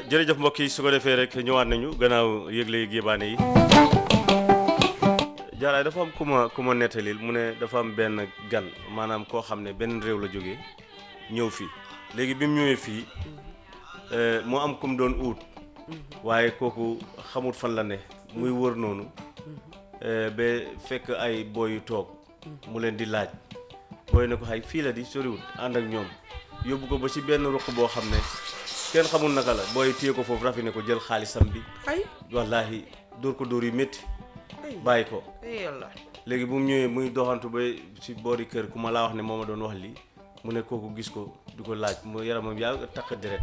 jërëjëf mbokk yi su ko defee rek ñëwaat nañu gannaaw yëgle gébaane yi jaaraay dafa am ku ma ku ma nettalil mu ne dafa am benn gan maanaam koo xam ne benn réew la jógee ñëw fii léegi bi mu ñëwee fii mu am ku mu doon uut waaye kooku xamut fan la ne muy wër noonu ba fekk ay booy yu toog mu leen di laaj booy ne ko xay fii la di soriwut ànd ak ñoom yóbbu ko ba ci benn ruq boo xam ne kenn xamul naka la booy téye ko foofu rafi ne ko jël xaalisam bi ay wallaahi dóor ko dóor yu métti ay bàyyi ko ay yàlla léegi bu mu ñëwee muy doxantu ba ci boori kër ku ma laa wax ne moo ma doon wax lii mu ne kooku gis ko di ko laaj mu yaramam yaa takk deret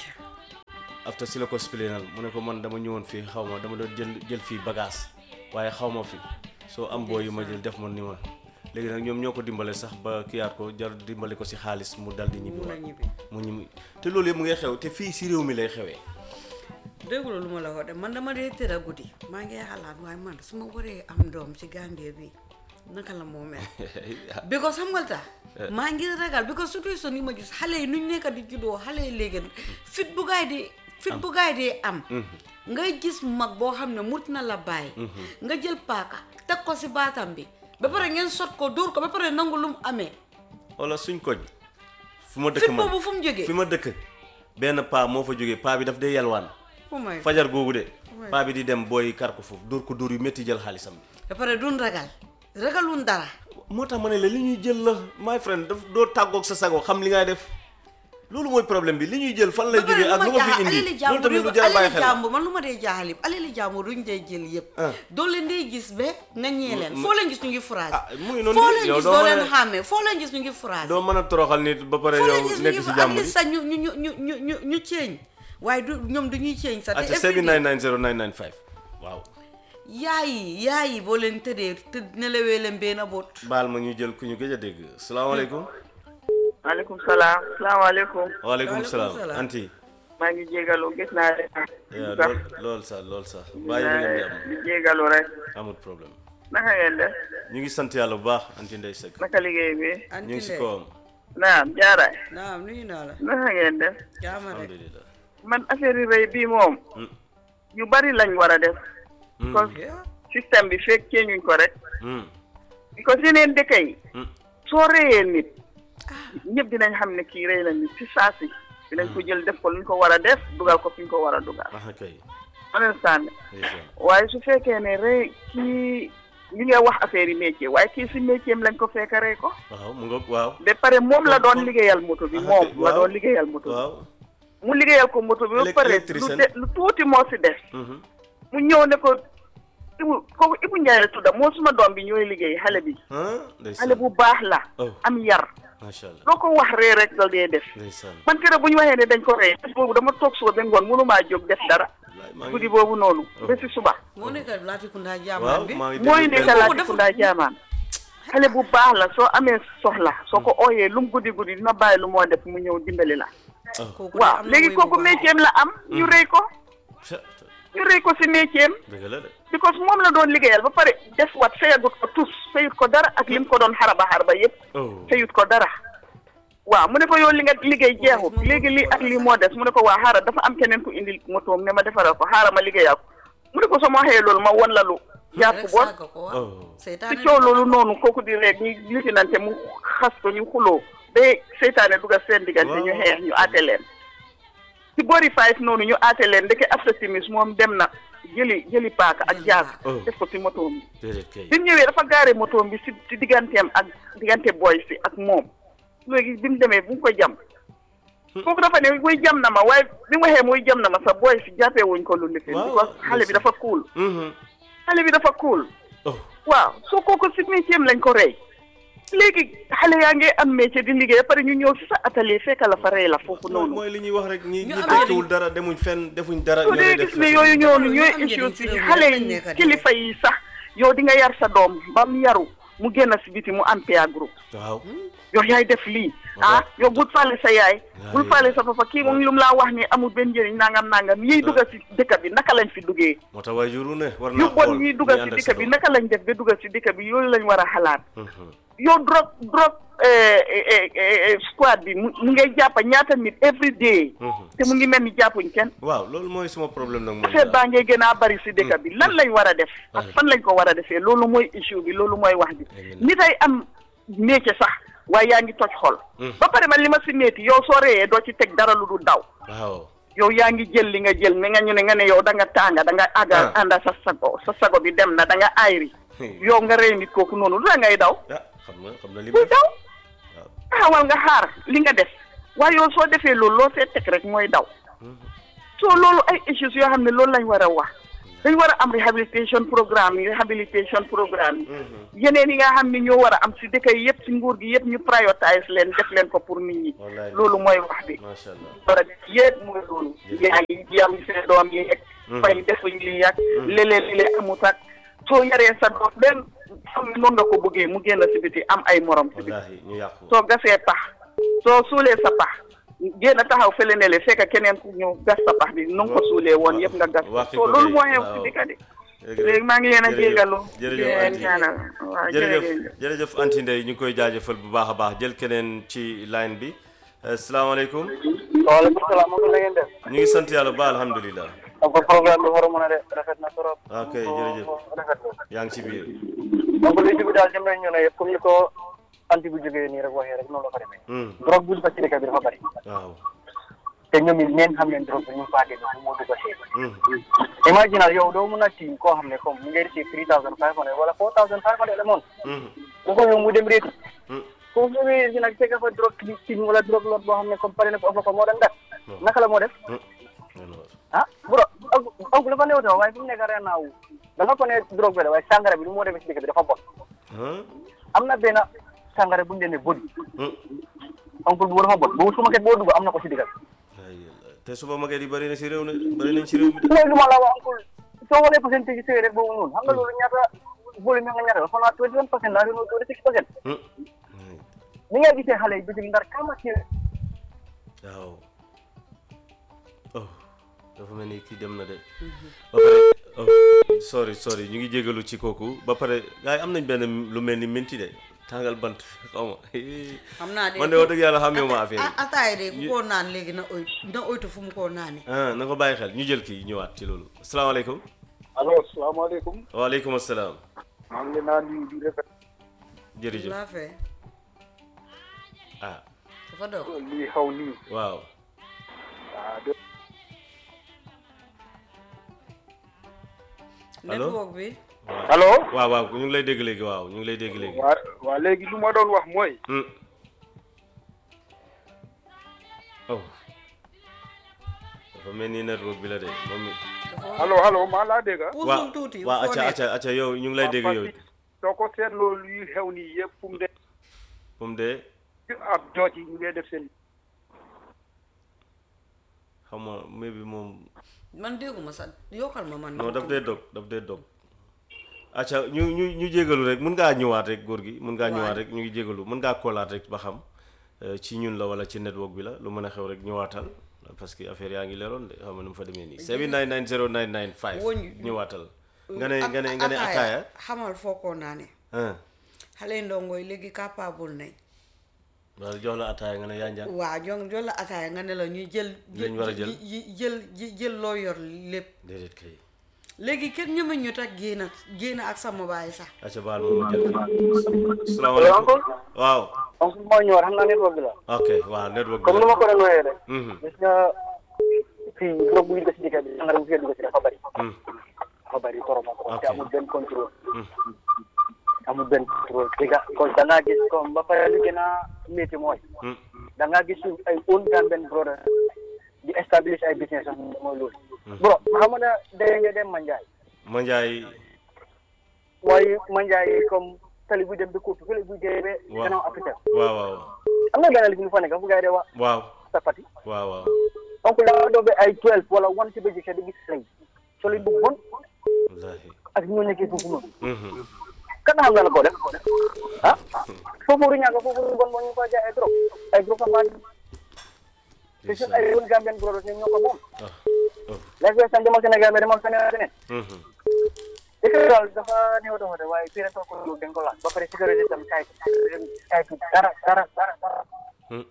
after si la ko splénal mu ne ko man dama ñëwoon fii xaw ma dama doon jël jël fii bagage waaye xaw ma fi soo am boo yu ma jël def ma ni ma léegi nag ñoom ñoo ko dimbale sax ba kiyaat ko jar dimbale ko si xaalis mu dal di ñibbi mun a waat ñibbi mu ñibbi te loolu yëpp mu ngi xew te fii si réew mi lay xewee dégguloo lu ma la wax de man dama dee tëdd guddi maa ngi xalaat waaye man su ma waree am doom ci Gambie bi naka la moo mel because xam nga tax maa ngi ragal because situation yi ma gis xale yi nuñ nekk di juddoo xale yi léegi fit bu gaay di fit bu gaay di am ngay gis mag boo xam ne mut na la bàyyi nga jël paaka teg ko si baatam bi ba pare ngeen sot ko dóor ko ba pare nangu lu mu amee wala suñ koñ fu ma dëkk fit man boobu fu mu jógee fi ma dëkk benn paa moo fa jógee paa bi daf dee yalwaan oh my fajar googu de Ouais. paa bi di dem booy kar ko foofu dóor ko dóor yu métti jël xaalisam bi ba pare duñ ragal ragalun dara moo tax ma ne la li ñuy jël la my friend daf doo tàggoog sa sago xam li ngay def loolu mooy problème bi li ñuy jël fan lay ba pare jógee lu ak ma lu nga fi jaaxal indi alali loolu jàmbur tamit yu lu jar a bàyyi alali xel la. jàmbur man lu ma dee jaaxal yëpp alali jàmbur duñ dee jël yëpp Ah. doo leen dee gis ba nga ñee leen foo leen gis ñu ngi phrase ah mu ngi noonu foo de, leen yow gis doo doo mën a- leen xàmmee foo leen gis ñu ngi phrase doo mën a toroxal nit ba pare foo yow leen gis ñu nekk ngi si at jàmm least sax ñu ñu ñu ñu ñu ñu ñu ceeñ waaye du ñoom du ñuy ceeñ sax acca te every day 7990995 waaw yaay yi yaay yi boo leen tëddee te nelawee leen benn boot baal ma ñu jël ku ñu gëj a dégg salaamaaleykum maaleykum salaam salaamaaleykum waaleykum Waaleykum salaam salaam. anti maa ngi jégalu gis naa leen yaa sax lool lool sax lool sax bàyyi li ngeen di am di jégalu rek amul problème naka ngeen def ñu ngi sant yàlla bu baax anti ndey sëg naka liggéey bi ñu ngi si antile kawam naam jaaraay naam nuyu naa la naka ngeen def jaama rek alhamdulilah man affaire yi rëy bii moom Mm. yu bari lañ war a def Mm. parce que Yeah. système bi fekk ceeñuñ ko rek Mm. because yeneen dëkk yi Mm. soo rëyee nit ñëpp dinañ xam ne kii rëy la nit si saasi dinañ ko jël def ko luñ ko war a def dugal ko fi ñu ko war a dugal ah kay understand ndeysaan. waaye su fekkee ne rëy kii li nga wax affaire yi métier waaye kii si métier am lañ ko fekk rey ko waaw mu ngoog waaw ba pare moom la doon liggéeyal moto bi Ah, moom ok, la waaw. doon liggéeyal moto bi waaw mu liggéeyal ko moto bi ba Élec- pare lu électricien. de lu tuuti moo si des Mhm. mu ñëw ne ko Ibu kooku Ibu Njaay la tudda moo suma doom bi ñooy liggéey xale bi ah ndeysaan xale bu baax la Oh. am yar macha allah loo ko wax ree rek dal dee def ndeysaan man keroog bu ñu waxee ne dañ ko rey bés boobu dama toog suba ba ngoon mënumaa jóg def dara wallaay maa guddi ngi boobu noonu Oh. ba si suba moo nekk Latrikunda waaw jaamaan bi maa ngi mooy déglu nekk benn- laati ku ndaa jaamaan xale bu baax la soo amee soxla soo ko ooyee lu mu guddi guddi dina bàyyi lu moo def mu ñëw dimbali la Oh. kooku de waaw am na léegi woy bu kooku baax. métier la am ñu rëy ko Ca- ñu rëy ko si métier am dëgg la de because moom la doon liggéeyal ba pare def wat fayagut ko tus fayut ko dara ak lim ko doon xaraba xaraba yépp oh fayut ko dara waaw mu ne ko yow li nga liggéey jeexut léegi lii ak lii moo des mu ne ko waa xaaral dafa am keneen ku indi motoom ne ma defaral ko xaaral ma liggéeyal ko mu ne ko soo ma waxee loolu ma won la lu jàpp rek bon saaga ko waaw oh seytaane si coow loolu noonu kooku di rek ñu litinante mu xas ko ñu xuloo ba seytaane dugal seen diggante ñu Waaw. xeex ñu aate leen si boori five noonu ñu aate leen ndeke after timis moom dem na jëli jëli paaka ak jaag Oh. def ko si motoom bi déedéet kay bi mu ñëwee dafa gaare motoom bi si si digganteem ak diggante boy si ak moom léegi bi mu demee bu mu ko jam kooku dafa ne muy jam na ma waaye bi mu waxee muy jam na ma sax boy si jàppee wuñ ko lu lifin Waaw, because xale bi dafa cool Mhm. xale bi dafa cool oh waaw soo kooku si métier am lañ ko rey léegi xale yaa ngi am métier di liggéey ba pare ñu ñëw si sa atelier fekk la fa rey la foofu mooy noonu mooy li ñuy wax rek ñi Ñu ñi am tekkiwul dara demuñ fenn defuñ dara soo ñoo lay dee def gis ne yooyu ñoonu Ñu ñooy am issue njëriñ si ci réew mi xale rek lañ yi nekk di kilifa yi sax yow di nga yar sa doom ba mu yaru mu génn si biti mu am peer groupe waaw yow yaay def lii Waaw. ah yow bul faale sa yaay Waaw, bul yow. faale sa papa kii moom lu mu laa wax ni amul benn njëriñ nangam nangam yiy dugga si dëkk bi naka lañ fi duggee moo tax waajuru ne war yu naa bon xool yiy dugga ñuy si ànd ak dëkk sa bi doom. naka lañ def ba dugga si dëkk bi yooyu lañ war a xalaat Mhm. yow drug drug eh, eh, eh, eh, squad bi mu mu ngay jàppa ñaata nit every day Mhm. te mu ngi mel ni jàppuñ kenn waaw loolu mooy suma problème nag moom affaire baa ngay gën a bari si dëkk bi lan lañ war a def ak Ouais. fan lañ ko war a defee loolu mooy issue bi loolu mooy wax bi Amiin. nit ay am métier sax waaye yaa ngi toj xol Mm. ba pare man li ma si métti yow soo réyee doo ci teg dara lu du daw waaw yow yaa ngi jël li nga jël mi nga ñu ne nga ne yow da nga tànga da nga àgga Ah. ànda sa sago sa sago bi dem na da nga ayri yow nga rey nit kooku noonu lu la ngay daw ah xam na xam na li mu buy def daw waaw taxawal nga xaar li nga def waaye yow soo defee loolu loo see teg rek mooy daw so loolu ay issues yoo xam ne loolu lañ war a wax dañ war a am rehabilitation programme yi rehabilitation programme yi yeneen yi nga xam ne ñoo war a am si dëkk yi yëpp si nguur gi yëpp ñu prioritize leen def leen ko pour nit ñi Wallaay. loolu mooy wax bi macha allah war a def yëpp mooy loolu yaa ngi yam seen doom yi yegg fay defuñ li yàgg léeg-léeg li lee amut ak soo yaree sa doom benn xam ne noonu nga ko bëggee mu génn si biti am ay morom si biti wallaahi ñu yàqu soo gasee pax soo suulee sa pax génn taxaw fële ne le fekk keneen ku ñëw gas sa pax bi nu nga ko suulee woon yëpp nga gas ko waxi soo ko loolu de, moo xew waaw. si dëkk bi Jërëjëf. léegi maa ngi leen a Jërëjëf. jégalu jërëjëf di leen Anty. ñaanal waaw jërëjëf jërëjëf jërëjëf Anty Ndeye ñu ngi koy jaajëfal bu baax a baax jël keneen ci line bi asalaamaaleykum waaleykum salaam moom la ngeen def ñu ngi sant yàlla ba alhamdulilah donc programme bi war a mën a de rafet na trop ok jërëjëf rafet na yaa ngi ci biir donc li ci bi daal jëm nañ ñu ne yëpp comme ni ko anti bu jógee nii rek waxee rek noonu la fa demee Hmm, drogue bu dugg ci dëkk bi dafa bari waaw te ñoom it neen xam leen drogue bi ñu faa génne fu moo dugg see Hmm, imaginal yow doo mun a tiim koo xam ne comme mu ngay receive three thousand five hundred wala four thousand five hundred le moon hmm, bu ko ñëw mu dem réeti hmm. foofu ñu ngi nag fekk fa drogue ki tiim wala drogue lot boo xam ne comme pare na ko ëpp ko moo doon def naka la moo def Hmm. Alors, ah bro oncle dafa néew tam waaye fi mu nekk ren naaw dafa ko ne drogue bi la waaye sàngara bi lu moo demee ci dëkk bi dafa bon hein? am na benn sàngara bu ñu leen ne bodi Hmm. oncle bu dafa bon boobu su ma ket boo dugg am na ko ci diggal Ay, yàlla. te suba maget yi bëri na si réew ne bëri nañ si réew mi de loolu lu ma la wax oncle soo xoolee pourcentage yi sëy rek boobu noonu xam nga loolu ñaata volume nga ñaata dafa naa twenty one percent laa doon twenty six percent Hmm. ni nga gisee xale yi bitig ndar kama ci waaw oh dafa mel ni kii dem na de ba pare oh sorry sorry ñu ngi jégalu ci kooku ba pare gars yi am nañ benn lu mel ni minti de tàngal bant xaw ma xam naa de man de wax dëgg yàlla xamee ma affaire yi ataay de ku ko naan léegi na oy na oytu fu mu ko naane ah na ko bàyyi xel ñu jël kii ñëwaat ci loolu asalaamaaleykum allo salaamaaleykum waaleykum asalaam maa ngi leen naa nuyu di rafet jërëjëf laa fee ah dafa doog lii xaw nii waaw ah de Allo? network bi allo waaw waaw ñu ngi lay dégg léegi waaw ñu ngi lay dégg léegi waa waa léegi lu ma doon wax mooy Hmm. oh dafa mel ni network bi la de moom mi allo allo maa laa dégg ah. puusul tuuti waaw foo acca nekk acca acca yow ñu ngi lay dégg yow soo ko seetloo luy xew nii yëpp fu mu de fu mu dee ak jooj yi ñu ngi def seen xam nga mais bi moom man dégguma sax yokkal ma man non daf dee dog daf dee dog acca ñu ñu ñu jégalu rek mun ngaa ñëwaat rek góor gi mun ngaa Waaw. ñëwaat rek ñu ngi jégalu mun ngaa koolaat rek ba xam euh, ci ñun la wala ci network bi la lu mën a xew rek ñëwaatal parce que affaire yaa ngi leeroon de xam nga nu mu fa demee nii 7990995 Woñ- ñëwaatal nga ne At- nga ne nga ne ataaya xamal foo ko naane ah xale yu ndongo yi léegi capable nañ wala jox la ataaya nga ne yaa njàng waa jon jol la ataaya nga ne la ñuy jël Lañ war a jël. yi jël ji- jël loo yor lépp déedéet kay léegi kenn ñeme ñu tax génn génn ak sama baay sax acca baal moom ma jël kii salaamaaleykum waaw oncle moo ñëwaat xam naa network bi la ok waaw network bi comme nu ma ko doon waxee rek Mhm, gis nga fii drogue bu ñu dugg ci dëkk bi sàngara bu fee dugg ci dafa bari mhm, dafa bari trop trop Ok. te amul benn contrôle mhm. amul benn contrôle dëgga kon da ngaa gis comme ba pare li gën a métti mooy Hmm. da ngaa gis suñ ay own Gambian brother di establish ay business am mooy loolu bro xam nga daye nga dem Manjaay ma njaay waaye Manjaay comme tali bu dem ba Koutou fële bu jëyee ba Waaw. gannaaw Afrique waaw waaw am na benn li fi ñu fa nekk fu gars yi de wax waaw sapati waaw waaw donc da nga doon ba ay twelve wala one ci bëccëg di gis lay solo bu bon wallaahi ak ñoo nekkee foofu noonu Mhm. kan xam nga la ko def ah foofu ru ñàkk foofu ru bon bon ñu ko jaay ay drogue ay drogue am te suñ ay own Gambian brothers ñoom ñoo ko moom ah oh léegi san demal Sénégal mais demal feneen ak feneen Mhm. dëkk daal dafa néew dafa de waaye fii rek ko lu dañ ko laal ba pare sécurité tam kay kay dara dara dara dara Hmm.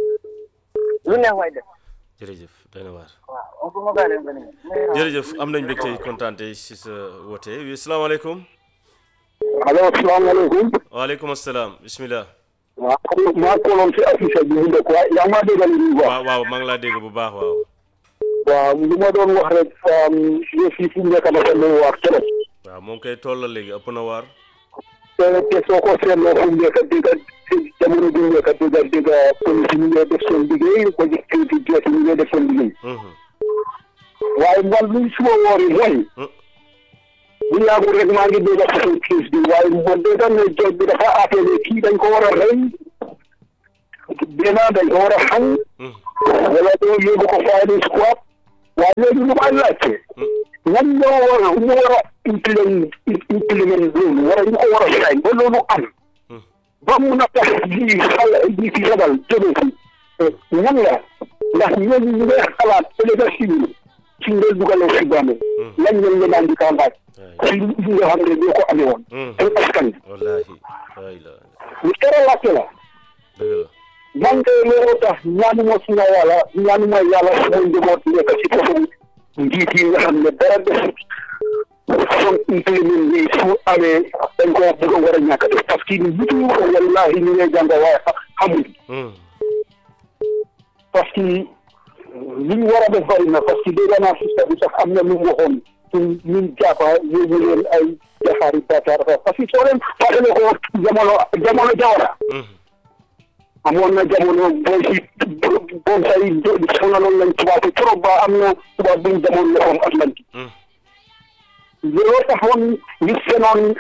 lu neex waay def jërëjëf doy na waar waaw on peut ma bàyyi leen ba nii jërëjëf am nañ mbégte kontaan si sa woote wi salaamaaleykum allo salaamaaleykum waaleykum asalaam bismillah waaw xam nga maa kooloon si affiche bi mu dëkk waaye yaa ngi maa déggal li wax waaw waaw maa ngi laa dégg bu baax waaw waaw li ma doon wax rek yëf yi fi mu nekk dafa doy waar trop waaw moom koy toll la léegi ëpp na waar te te soo ko seetloo fu mu nekk dégg jamono bi mu nekk dégg dégg police ñu ngi def seen liggéey ko ci kayiti jeet ñu ngi def seen liggéey Mhm. waaye man luy suma woor yi mooy Hmm. bu yàggul rek maa ngi dégg façon crise bi waaye man de dañ ne jot bi dafa appelé kii dañ ko war a rey benn dañ ko war a xañ Mhm. wala doo yóbbu ko firing squad waaye léegi lu may laajte ñan ñoo war a ñu war a implement implement loolu wala ñu ko war a sañ ba loolu am Hmm. ba mun a tax lii xale lii fi rabal jóge fi ñan la ndax ñooñu ñu ngay xalaat ëllëg si ci ngeen dugalee si bàmmeel lañ leen leen daan di kaa laaj waay ci li nga xam ne ñoo ko amee woon Hmm. ay askan wallaahi waay la ñu tere laajte la dëgg la man de looloo tax ñaanuma suma yàlla ñaanuma yàlla suma njaboot nekk ci façon njiit yi nga xam ne dara def façon implément yi su amee dañ ko bëgg a war a ñàkk a def parce que nitu wallahi ñu ngay jàng waaye xamul Hmm. parce que li ñu war a def bari na parce que dégg naa sista bi sax am na lu mu waxoon ñun ñun jàppa yóbbu leen ay jaxaari Dakar parce que soo leen fàttale ko jamono jamono jawara Hmm. amoon na jamono booy si bon say sonaloon nañ tubaab bi trop ba am na tubaab buñ demoon loxoom Atlantique Hmm. looloo taxoon ñu senoon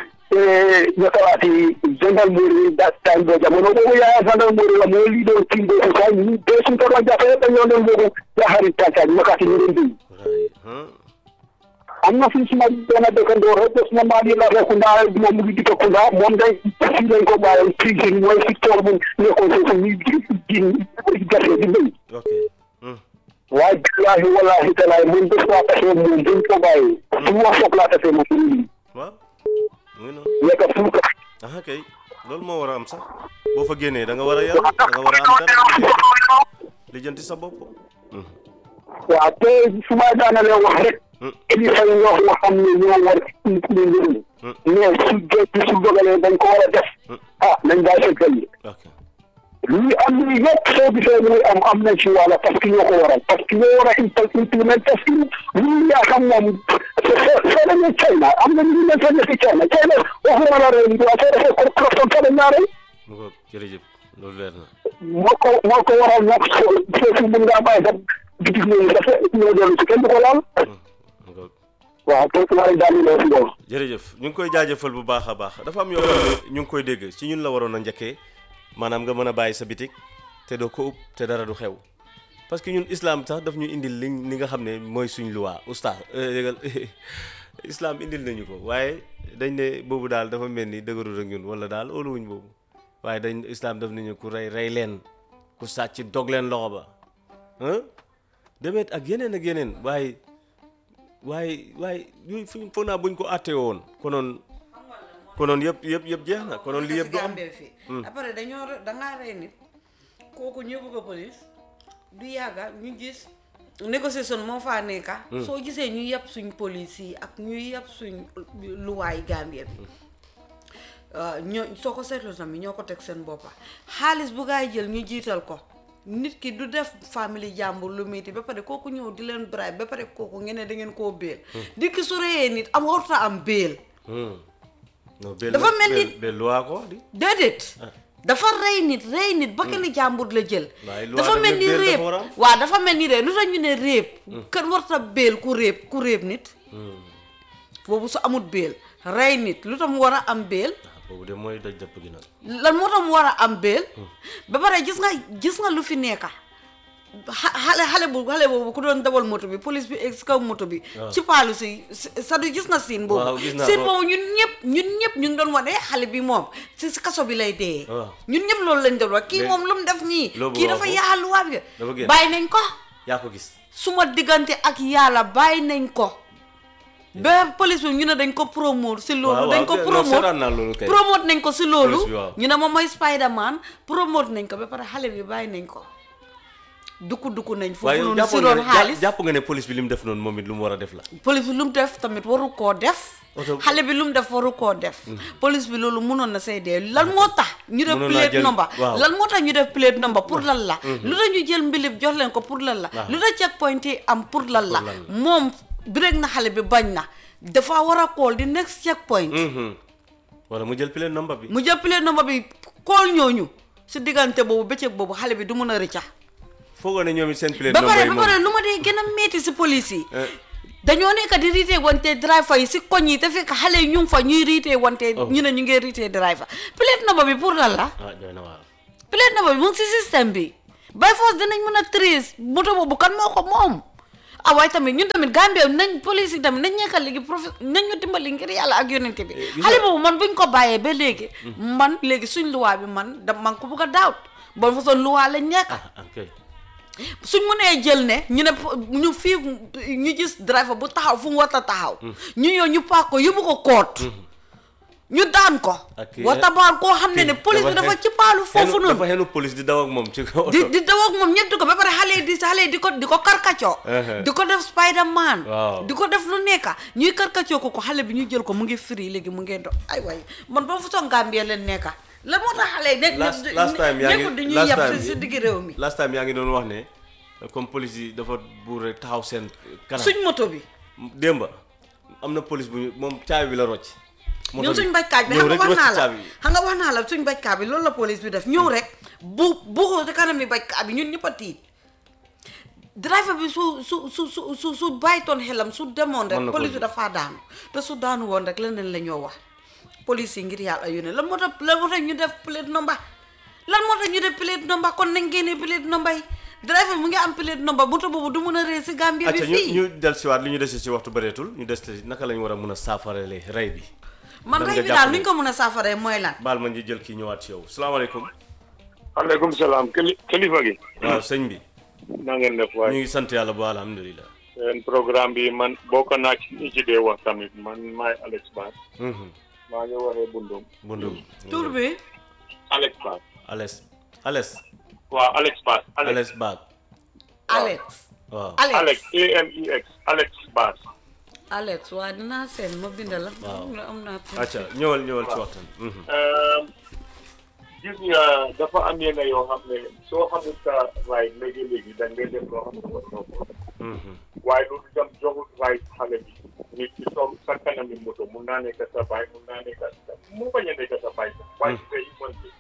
ñakalaati gendarmerie da time boo jamono boobu yaaya gendarmerie la mooy lii doon tiim boobu sax ñu bee suñ ko doon jàppee dañ ñoo doon boobu jaaxaari tàccaaj ñakaati ñu doon dégg waay hmm. am na fi suma benn dëkkandoo rek te suma maa ngi la Rekunda moom mu ngi dikk Kunda moom day fii lañ ko bàyyi prison mooy si tool bu nekkoon foofu ñuy ji ji gerte di béy ok Hmm. waaye billaahi wallaahi talaay man bés waa tasee moom buñ ko bàyyi su ma foog laa tasee moom suñu lii waaw mu ngi noonu nekk fuuka aha kay loolu moo war a am sax boo fa génnee da nga war a yàlla da nga war a am dara lijjanti sa bopp Hmm. waaw te su ma daanalee wax rek Hmm. kilifa yi ñoo nga xam ne ñoo war ñu njëriñ Hmm. mais su jot su dogalee dañ ko war a def Hmm. ah nañ bàyyi seen xel yi ok luy am luy yëpp soo gisee muy am am nañ ci wàlla parce que ñoo ko waral parce que ñoo war a impl- implement parce que luy yaa xam moom soo soo demee China am na ñu leen fa nekk China China waxuma la rey waa soo defee ko corruption fa la ñaareel mu ko jërëjëf loolu leer na moo ko moo ko waral nag soo foofu mën ngaa bàyyi sa bitig ñooñu dafa ñoo dellu si kenn du ko laal Hmm. mu ko waaw donc maa ngi daal di loo si loolu jërëjëf ñu ngi koy jaajëfal bu baax a baax dafa am yoo xam ne ñu ngi koy dégg ci ñun la waroon a njëkkee maanaam nga mën a bàyyi sa bitik te doo ko ub te dara du xew parce que ñun islam sax daf ñu indil li li nga xam ne mooy suñ luwaa oustaz déggal islam indil nañu ko waaye dañ ne boobu daal dafa mel ni dëgërul ak ñun wala daal óoluwuñ boobu waaye dañ islam daf nañu ku rey rey leen ku sàcc dog leen loxo ba ah demeet ak yeneen ak yeneen waaye waaye waaye yooyu fu foog naa buñ ko àttee woon konoon konoon yëpp yëpp yëpp jeex na konoon lii yëpp du am Gambie fii après dañoo re- dangaa rey nit kooku ñëw ko police du yàgga ñu gis négociation moo faa nekka soo gisee ñu yàpp suñ police yi ak ñu yàpp suñ luwaay Gambie bi waaw ñoo soo ko seetloo tamit ñoo ko teg seen boppa xaalis bu gaay jël ñu jiital ko nit ki du def famille jàmbur lu metti ba pare kooku ñëw di leen bribe ba pare kooku ngeen ne da ngeen koo béel dikki su reyee nit am warta am béel Hmm. non bel Dafa mel ni- bel luwaa ko di déedéet dafa rey nit rey nit ba kenn jàmbur la jël Waaye loi dafa daf mel ne ni béel réeb dafa war a am. waaw dafa mel ni réeb lu tax ñu ne réeb kën warta béel ku réeb ku réeb nit boobu su amut béel rey nit lu tax mu war a am béel ah boobu de mooy daj dëpp gi nag lan moo tax mu war a am béel ba pare gis nga gis nga lu fi nekka xa- xale xale bu xale boobu ku doon dawal moto bi police bi egg si kaw moto bi ci paalu si sa du gis nga siin boobu Waaw, gis naa siin ko. boobu ñun ñëpp ñun ñëpp ñu ngi doon wane xale bi moom si si kaso bi lay dee Waaw. ñun ñëpp loolu lañ doon wax kii Léegi- moom lu mu def nii Loo bëgg kii a dafa wax yaa luwaa bi Dafa génn. bàyyi nañ ko yaa ko gis suma diggante ak yàlla bàyyi nañ ko ba police bi ñu ne dañ ko promote si loolu waaw dañ ko waaw non, promote seetaan naa loolu kay. promote nañ ko si loolu Police bi, waaw. ñu ne moom mooy Spiderman promote nañ ko ba pare xale bi bàyyi nañ ko dukku dukku nañ foofu waaye noonu si jàppoon nga doon ne xaalis jàpp nga ne police bi li mu def noonu moom it lu mu war a def la police bi lu mu def tamit waru koo def Oto- xale bi lu mu def waru koo def police bi loolu mënoon na say dee lan moo tax ñu def Mënoon naa plate jël- number waaw. lan moo tax ñu def plate number pour lan la lu tax ñu jël mbilib jox leen ko pour lan la Waaw. lu tax checkpoint yi am pour lan la Pour lan la. moom break na xale bi bañ na dafa war a call di next checkpoint Mhm. wala mu jël plate number bi mu jël plate number bi call ñooñu si diggante boobu bëccëg boobu xale bi du mun a rëcca foogoo ne ñoom it seen plate ba number pare yi ba moom pare lu ma dee gën a metti si police yi Eh. dañoo nekk di riitee wante driver yi si koñ yi te fekk xale yi ñu ngi fa ñuy riitee wante Oh. ñu ne ñu ngi riitee driver plate number bi pour lan la ah doy na waar plate number bi mu ngi si système bi by force dinañ mën a trace moto boobu kan moo ko moom ah waaye tamit ñun tamit Gambia nañ police yi tamit nañ nekkal léegi profi nañ ñu dimbali ngir yàlla ak yonente bi gis xale nga- boobu man buñ ko bàyyee ba léegi man léegi suñ luwaa bi man da man ko bugg a daawut bon façon luwaa lañ nekk ah ok suñ mënee jël ne ñu ne po- ñu fii ñu gis driver bu taxaw fu mu war a taxaw ñu ñëw ñu paak ko yóbbu ko koot ñu daan ko ak wata baal koo xam ne ne police bi dafa ci paalu foofu xenu- dafa noonu xenu police di daw ak moom ci kaw di oto di daw ak moom ñett ko ba pare xale yi di xale yi di ko di ko karkacoo Uh-huh. di ko def Spiderman Waaw. di ko def lu nekka ñuy karkacoo ko ko xale bi ñu jël ko mu ngi free léegi mu ngi do ay waay man ba façon Gambie leen nekka la moo tax xale yi nekk last last time yaa nekkul di ngi ñuy last yab time si si digg réew mi last time yaa ngi doon wax ne comme police yi dafa buur rek taxaw seen kanam suñ moto bi démba am na police bu ñu moom caabi bi la rocc moto ñun suñ bajkaaj bi ñëw xam nga rek wax rocc naa la caabi bi. xam nga wax naa la suñ bajkaaj bi loolu la police bi def ñëw rek bu buxoo te kanam ni bajkaaj bi ñun ñëpp a tiit driver bi su su su su su su bàyyitoon xelam su demoon Mën na rek ko police bi jël. dafaa daanu te su daanu woon rek leneen la ñoo wax police yi ngir yàlla yónnee lan moo tax lan moo tax ñu def plate number lan moo tax ñu def plate number kon nañ génnee plate number yi driver bi mu ngi am plate number moto boobu du mun a ree si Gambie bi acca ñu fii ñu del siwaat li ñu dese ci waxtu bëreetul ñu des te naka la ñu war a mun a saafarale rey bi man lan rey nga bi jàpp daal ne- nuñ ko mun a saafaree mooy lan baal ma ñu jël kii ñëwaat ci yow salaamaaleykum aleykum salaam kili kilifa gi waaw sëñ bi na ngeen def ñu waaye ngi sant yàlla bu alhamdulilah seen programme bi man bokk naa ci ñi ci dee wax tamit man maay Alex Bass Mhm. maa ngi waree bundum bundum tur bi Alex Bass Ales Ales waaw Alex Bass Alex Ales Baag Alex waaw Alex Alex A M E X Alex Bass Alex waa dinaa seen ma bind la. Waaw. am na am naa. acca ñëwal ñëwal ci waxtaan Mhm. gis nga dafa am yenn yoo xam ne soo xamul sa right léegi-léegi da ngay def loo xam ne dafa soo ko Mhm. waaye loolu itam joxul right xale bi nit ki toog sa kanami moto mun naa nekk sa baay mun naa nekk sa mu bañ a nekk sa baay sax waaye su dee human bi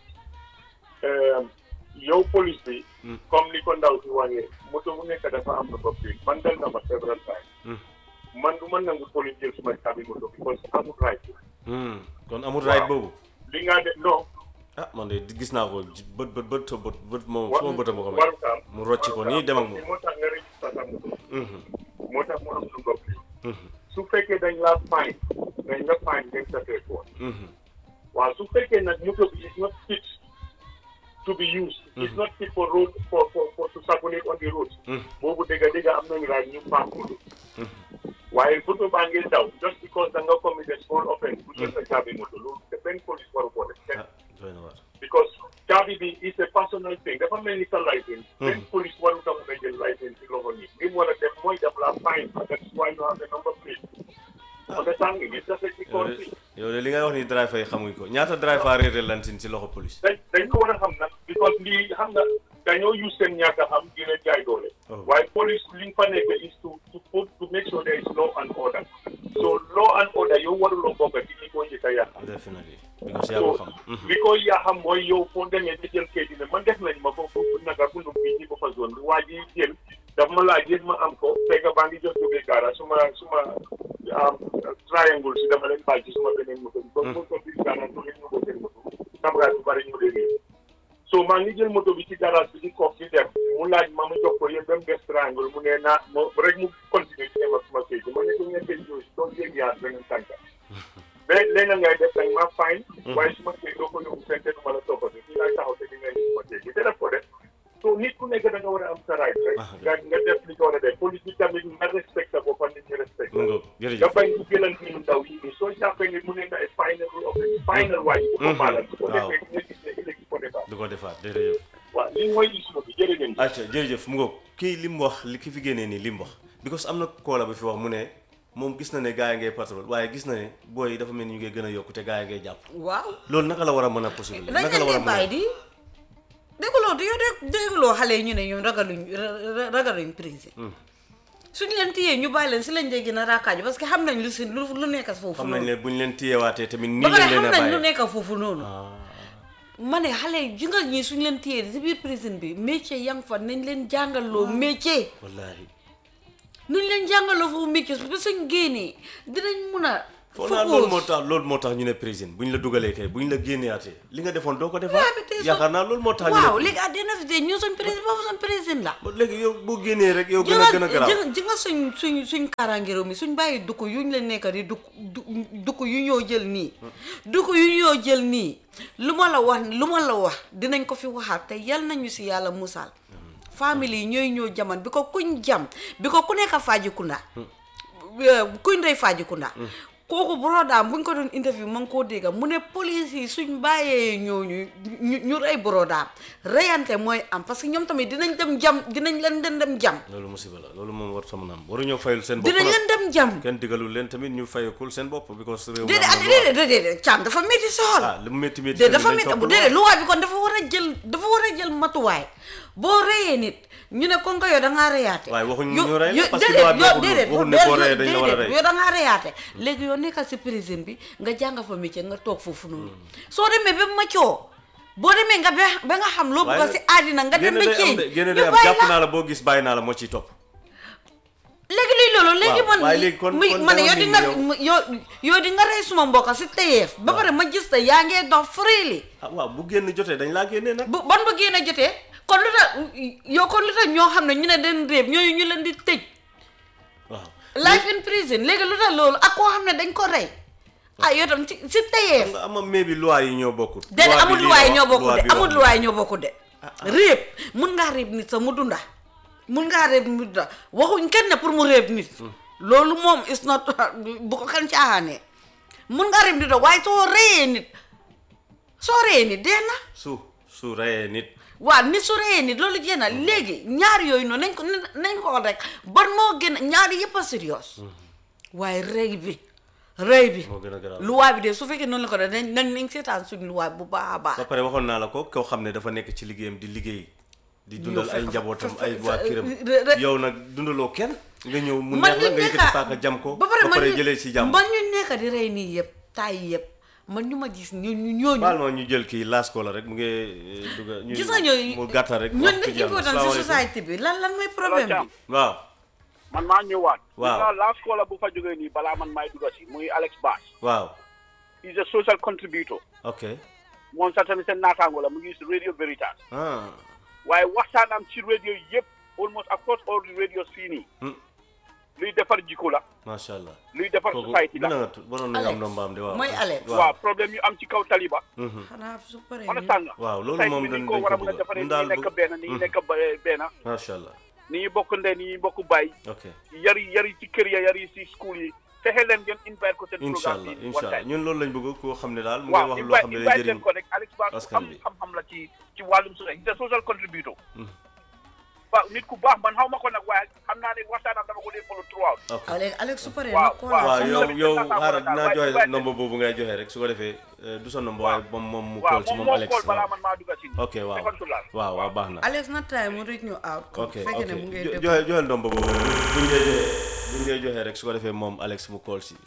yow police bi Mm. comme ni ko ndaw si waxee moto bu nekk dafa am number plate man dal na ma several times Mm. man du ma nangu police jël suma caabi moto bi parce que amul right Mhm. kon amul right boobu li nga de non ah man de gis naa ko ji- bët bët bët bët bët moom wa- suma bët ma ko may waruta am mu rocc ko nii dem ak moom moo tax nga registré sa moto Mhm. moo tax mu am number plate Mhm. su fekkee dañ la fine dañ la fine dañ sa téléphone Mhm. waaw su fekkee nag moto bi is not fit to be used it's not fit for road for for for to circulate on the road Mhm. boobu dëgga dëgga am nañu raay ñu paak moto waaye moto baa ngi daw just because da nga commit a small offense bu jël sa caabi moto loolu te benn police waru ko def kenn ah doy na waar because caabi bi is a personal thing dafa mel ni sa license benn police waru ta mun a jël license ci loxo nii li mu war a def mooy def la fine that's why you have the number plate understand nga it's just a yow second de thing yow de li ngay wax ni driver yi xamuñ ko ñaata driver réeral lantin ci loxo police dañ dañ ko war a xam nag because lii xam nga dañoo use seen ñàkk a xam di leen jaay doole Oh. waaye police li nga fa nekk is to to put to make sure there is law and order so law and order yow waruloo bokk ci li ko njëkk a yàq definitely because yaa ko xam Mhm. li ko yaa xam mooy yow foo demee di jël kayit ne man def nañ ma ko foofu naka bundum fii ci boppa zone bi waa ji jël daf ma laaj yéen ma am ko fekk baa ngi jot jógee gaara suma suma am triangle si dama leen baal ci suma beneen moto bi donc moto bi gaara to leen ñëw seen moto camarade bu bari ñu dee nii so maa ngi jël moto bi ci garage bi di koog di dem mu laaj ma mu jox ko yéen ba mu des triangle mu ne naa mo rek mu continuer ci dem ak suma kayit ma ne ko ngeen koy jóosi doo jéeg yaar beneen tànka mais léegi ngay def dañ ma fine waaye su ma kii doo ko yóbbu fenn te du ma la toppatoo fii laay taxaw te di ngay su ma kii te def ko def so nit ku nekk da nga war a am sa right rek nga nga def li nga war a def police bi tamit nga respecté boppam nit ñi respecté mu ngoog jërëjëf. nga bañ ku gënal ñu ndaw yi nii soo jàppee ne mu nekk ay final final waay bu ko baalal bu ko waaw. defee nga gis ne ëllëg du ko defaat du ko defaat jërëjëf. waaw lii mooy issue bi jërë ngeen jëf. acca jërëjëf mu ngoog kii li mu wax li ki fi génnee nii li mu wax because am na koola bi fi wax mu ne moom gis na ne gaa yi ngay patrol waaye gis na ne booy yi dafa mel ni ñu ngi gën a yokku te gaa yi ngay jàpp waaw loolu naka la war a mën a possible dañ naka la war a leen di mën a bàyyi di dégguloo di yow de dégguloo xale yi ñu ne ñoom ragaluñ ra- ragaluñ prison suñu leen téyee ñu bàyyi leen si lañ dee gën a raakaaju parce que xam nañ lu si lu lu nekk foofu xam nañ noonu ne buñ leen téyewaatee tamit nii ba pare lañ leen xam a nañ lu bàyyee nekk foofu noonu ma ne xale yi ji nga ñii suñu leen téyee si biir prison bi métier yang fa nañ leen jàngaloo métier wallaahi nuñ leen jàngaloo foofu métier ba suñ génnee dinañ mun a foog naa loolu moo focus. tax loolu moo tax ñu ne prison buñ la dugalee kay buñ la génneewaatee li nga defoon doo ko defaat waaw bi tey yaakaar naa loolu moo tax ñu waaw ne léegi à dina fi de ñoo suñ président boobu suñ président la ba léegi yow boo génnee rek yow gën a gën a garaaw ji ji nga suñ suñ suñ kaaraange réew mi suñ bàyyi dukk yuñ leen nekk di dukk du dukk yu ñoo jël nii dukk yu ñoo jël nii lu ma la wax lu ma la wax dinañ ko fi waxaat te yal nañu si yàlla musal famille yi ñooy ñoo jaman bi ko kuñ jam bi ko ku nekk Fajikunda kuñ ndey Fajikunda kooku brodaam buñ ko doon interview ma ngi koo dégga mu ne police yi suñ bàyyee ñooñu ñu ñu rey brodaam reyante mooy am parce que ñoom tamit dinañ dem jam dinañ leen den dem jam loolu musiba la loolu moom war sama naam waruñoo fayul seen bopp dinañ nag. leen dem jam kenn digalul leen tamit ñu fayakul seen bopp because réew mi déedéet am ah na loi. déedéet déedéet caam dafa métti soxol ah lu mu métti métti déedéet tamit dafa dañ métti topp déedéet loi. luwaa bi kon dafa war a jël dafa war a jël matuwaay boo reyee nit ñu ne kon nga yow da ngaa reyaate waaye waxuñ Yo- ñu rey la yo- parce que déedéet, loi bi yow waxul déedéet, waxul ne yow- boo yow- reyee dañ la war a déedéet, rey. yow da ngaa reyaate léegi yow nekkal si prison bi nga jàng fa métier nga toog foofu noonu soo demee ba macoo boo demee nga ba ba nga xam loo bëgg si àddina nga dem génne ba day am ceeñ de génne ñu day am bàyyi jàpp la naa la boo gis bàyyi naa la moo ciy topp léegi luy loolu léegi waaw, man waaye léegi kon- muy kon man dama yow di ni nga yow- yow yow di nga rey suma mbokk si teyeef ba pare ma gis te yaa ngee dox freely ah waaw bu génn jotee dañ laa génnee nag bu ban ba génn jotee kon lu tax yow kon lu tax ñoo xam ne ñu ne den réeb ñooyu ñu leen di tëj waaw life in prison léegi lu tax loolu ak koo xam ne dañ ko rey ah yow tam ci si xam teyeef nga ama mais bi loi yi ñoo bokkut déedéet Loi bi amul lii luwaay la ñoo wax, bokku loi de bi wax amul lii. luwaay ñoo bokku de réeb mun ngaa réeb nit sax mu dunda mun ngaa réeb nit da waxuñ kenn ne pour mu réeb nit loolu moom is not bu ko kenn caaxaanee mun ngaa réeb nit da waaye soo reyee nit soo reyee nit dee na su su reyee nit waaw nit su reyee nit loolu jéem a léegi ñaar yooyu noonu nañ ko nañ ko rek ban moo gën a ñaari yëpp a sérieux waaye rey bi rey bi moo gën a garaaw luwaa bi de su fekkee noonu la ko def nañ nañ nañ seetaan suñu luwaa bu baax a baax ba pare waxoon naa la ko koo xam ne dafa nekk ci liggéeyam di liggéey di dundal Yow ay fekk- njabootam fekk- ay waa fekk- kiram re- re- yow nag dundaloo kenn nga ñëw mu man neex la ñu nga yëkkati nekka paaka jam ko ba pare man ñu- jëlee ci jàmm man ñu nekk di rey nii yëpp taay yëpp man ñu ma gis ñu ñu ñooñu baal ma ñu jël kii laas ko la rek mu ngi eh, dugga ñu gis nga ñooñu mu gàttal rek ñooñu waxtu dañ jeex na. important si Salaamaaleykum. société bi lan lan mooy problème Thiam. bi waaw man maa ñëwaat. Waaw. gis nga last caller bu fa jógee nii balaa man maay dugga si muy Alex Bass. waaw is a social contributor. ok moom sax tamit seen naataango la mu ngi si Radio Veritas. ah waaye waxtaanam ci radio yëpp almost across all the radios fii nii. Hmm. luy defar jikko la. macha allah luy defar kooku society mën la. nga tu waroon nañu am nombaam de waaw mooy Alex. waaw problème yu am ci kaw taliba. Mhm. xanaa su paree understand nga. waaw loolu society moom bi ni dañ ko dañ war a ko mën a bëgg defaree ñun ni daal ñu nekk bëgg- benn ni ñu nekk ba- benn. macha allah ni ñu bokk ndey ni ñu bokk bàyyi. ok yari yari ci kër ya yari ci school yi fexe leen ngeen invite ko seen incha programme allah bi incha allah ñun loolu lañ bëgg koo xam ne daal mu ngi waaw wax loo invite xam ne day invite jëriñ leen ko rek Alex Bass ku askan am bi. xam-xam la ci ci wàllum société c'est social contributor waaw nit ku baax man xaw ma ko nag waaye xam naa ne waxtaanam dama ko dee follow throughout ok Alex Alex su paree Waaw, na ko waaw, waaw comme yow tamit yow seen xaaral naataango dinaa la daal, joxe waaye nombre boobu ngay joxe rek su ko defee eh, du sa nombre waaye moom moom mu waaw call ci moom moom moo Alex xool balaa waaw man maa dugga si ok waaw Secondaire. waaw waaw baax na Alex na time mu reach ñu out ok fekkee ok ne mu ngi Jo- déglu joxe joxel nombre boobu buñ dee joxe buñ dee joxe rek su ko defee moom Alex mu call si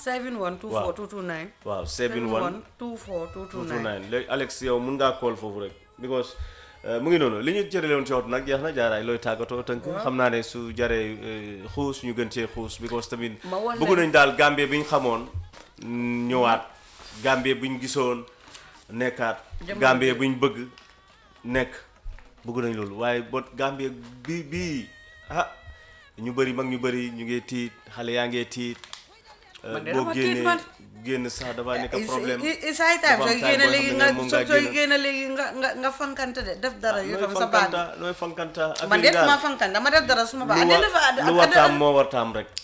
7124 229 waaw 71 24 229 229 léegi Alex yow mun ngaa call foofu rek because eh, mu ngi noonu li ñu jërale woon ci waxtu nag jeex na jaaraay looy tàggatoo tënk xam naa ne su jaree eh, xuus ñu gën cee xuus because tamit Ma wax bëgg leen- nañ daal Gambie bi ñu xamoon mm, ñëwaat Gambie bi ñu gisoon nekkaat Jamono Gambie bi ñu bëgg nekk bëgg nañ loolu waaye bot Gambie bi bii ah ñu bëri mag ñu bëri ñu ngi tiit xale yaa ngee tiit eh, Man de boo dama tiit génnee man. génn sax dafa nekk problème isaay time dafa am sooy time génne boo léegi xam ne nga moom soo ngaa sooy génn. génne léegi nga nga nga fankante de def dara yu nooy tam sa baat fankanta nooy fankanta man affaire de yi daal ma fankante dama def dara suma baat lu ade wa- dafa lu wartaam moo wartaam rek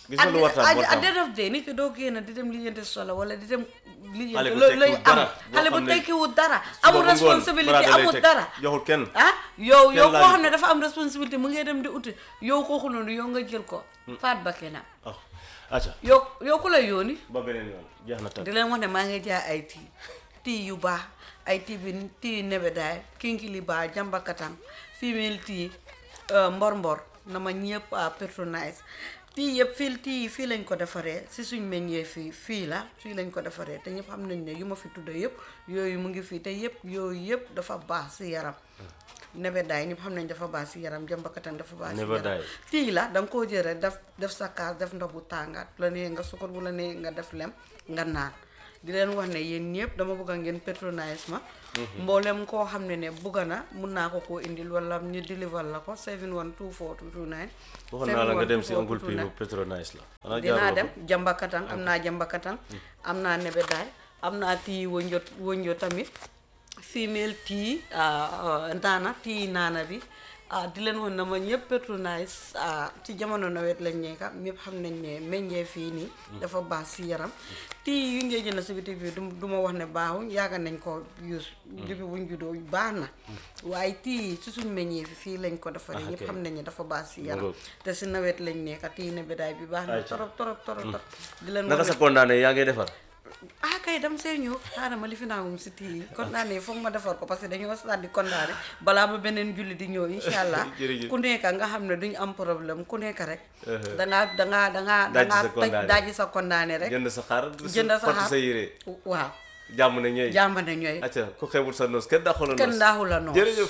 gis nga lu war tam war at the tam end of day nit ki doo génn di dem lijjanti solo wala di dem Xale lijjanti bu looy looy tekkiwul am dara, boo xale bu xam ne tekkiwul dara suba amul bu ngoon responsibility baraada lay amul teg, dara joxul kenn ah yow yow laaju koo xam ko. ne dafa am responsabilité mu ngay dem di uti yow kooku noonu yow nga jël ko faat ba kenam ah acca yow yow ku la yóoni ba beneen yoon jeex na tàkk di leen wax ne maa ngi jaay ay tii tii yu baax ay tii bi tii nebedaay kinkili baa jambakatang female tii mbor mbor na ma ñëpp a patronise tii yëpp fii tii yi fii lañ ko defaree si suñ meññee fii fii la fii lañ ko defaree te ñëpp xam nañ ne yu ma fi tudda yëpp yooyu mu ngi fii te yëpp yooyu yëpp dafa baax si yaram nebedaay ñëpp xam nañ dafa baax si yaram jambakatang dafa baax si yaram Nebedaay. tii la da nga koo jël rek def def sa kaas def ndox bu tàngaat bu la nee nga sukkur bu la nee nga def lem nga naan di leen wax ne yéen ñëpp dama bëgg a ngeen patronise ma mboolem koo xam ne ne bëgg na mun naa ko koo indil wala ñu deliver la ko 7124229 waxoon naa la nga dem si Uncle P bu Petronize la xanaa dinaa jaaroo dem fa? jambakatang am naa jambakatang am naa nebedaay am naa tii wënjo wënjo tamit female tii naana tii naana bi ah di leen woon na ma ñëpp patronise ah ci jamono nawet lañ nekka ñëpp xam nañ ne meññee fii nii dafa baax si yaram tii yu ngee jënd si bitik bi du du ma wax ne baaxuñ yàgg nañ ko use depuis buñ juddoo baax na waaye tii si suñ meññee fi fii lañ ko defaree ñëpp ok. xam nañ ne dafa baax si yaram ngoog. te si nawet lañ nekka tii nebedaay bi baax na Ayca. torop torop torop torop di leen naka wax sa ne kondaane yaa ngi defar ah kay dem see ñëw xaaral ma li fi naawum si tii yi kondaane foog ma defar ko parce que dañoo stade di kondaane balaa ba beneen julli di ñëw incha allah Jërëjëf. ku nekk nga xam ne duñu am problème ku nekk rek dangaa dangaa dangaa Dajji sa dangaa toj kondaane. daaji sa kondaane rek jënd sa xar jënd sa fott xar sa yére waaw jàmm ne ñooy jàmba ne ñooy acca ku xewul sa noos kenn daxul a noos kenn daaxu la noonu jërëjëf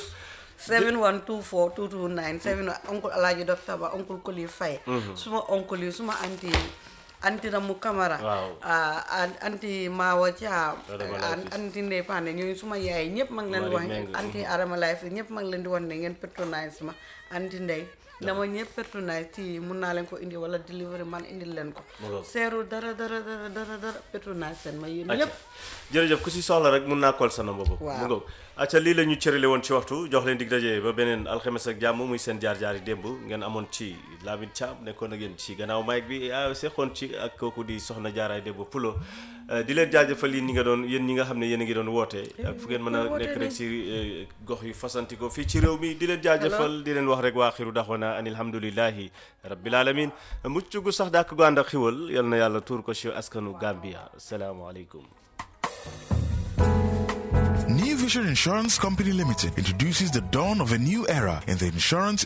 7124 229 7 oncle alaaji docteur ba oncle Koli Faye suma oncle yi suma anti anti Ramu Camara Waaw. ah, an- anti Mawa Thiam Adama an- Laye anti Ndeye Pane ñooñu suma yaay ñëpp mag leen di Marie wax Meng. anti Adama Laye fi ñëpp mag leen di wax ne ngeen patronise ma anti Ndeye dama ñëpp patronise ci mun naa leen ko indi wala delivery man indil leen ko Mu ngoog. seeru dara dara dara dara dara patronise seen ma yéen acca ñëpp jërëjëf ku si soxla rek mun naa kool sa number boobu Waaw. mu ngoog acca lii la ñu cërale woon ci waxtu jox leen dig daje ba beneen alxames ak jàmm muy seen jaar-jaar yi démb ngeen amoon ci Lamine Thiam nekkoon ak yéen ci gannaaw mic bi ah seqoon ci ak kooku di soxna jaaraay démb pulo Euh, di leen jaajëfal yéen ñi nga doon yéen ñi nga xam ne yéen a ngi doon woote ak fu ngeen mën a nekk rek ci euh, gox yu fasanti ko fii ci réew mi di leen jaajëfal di leen wax rek waa xiru daxwana an alhamdulillahi rabbil alamin mucc gu sax dàkk gu ànd ak xiwal yal na yàlla tuur ko ci askanu Gambia asalaamaaleykum New Vision Insurance Company Limited introduces the dawn of a new era in the insurance